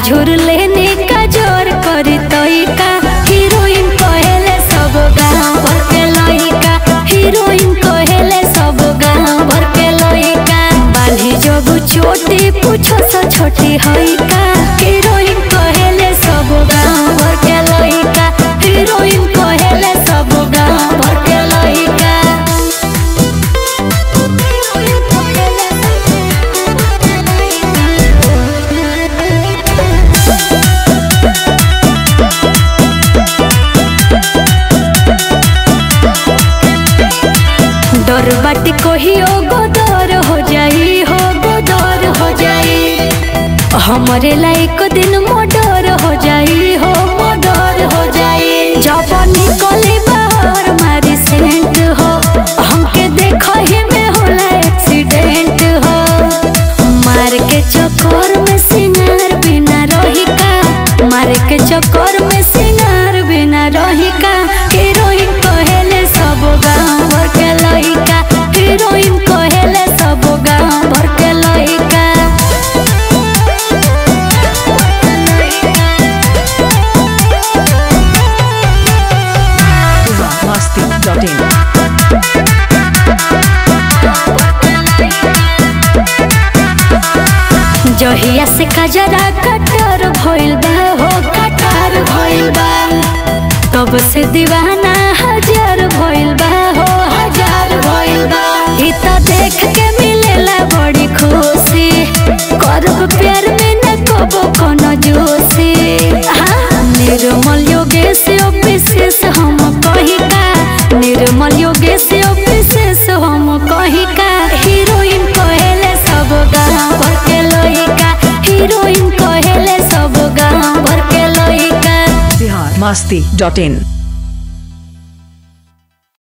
झुर लेने का जोर करी तोइका हीरोइन कहेले सब गाँव भर के लइका हीरोइन कहेले सब गाँव भर के लइका बाली जब छोटी पूछो सा छोटी हइका हीरोइन कहेले सब गाँव भर के लइका हीरोइन कहेले सब गाँव भर के लइका डर बाटी कहियो गोदर हो जाई हो गोदर हो जाई हमरे लायक दिन मोडर हो जाई हो मोडर हो जाई जब निकले बाहर मारी सेंट हो हमके देखो ही में होला एक्सीडेंट हो मार के चक्कर में सिंगार बिना रही का मार के चक्कर में सिंगार बिना रही का हीरोइन कहेले सब गाँव भर के लइका हीरोइन कहेले सब गाँव भर के लइका Masti.in. जहिया से कजरा कटर भइल बा हो कटर भइल बा तब से दीवाना हजार भइल बा हो हजार भइल बा ई त देख के मिलेला बड़ी खुशी करब प्यार में न कबो कोनो जोशी हाँ, निर्मल योगेश विशेष हम कहिका निर्मल योगेश विशेष हम कहिका हीरोइन कहेले सब गाँव भर के लइका हीरोइन कहेले सब गाँव भर के लइका Bihar Masti.in.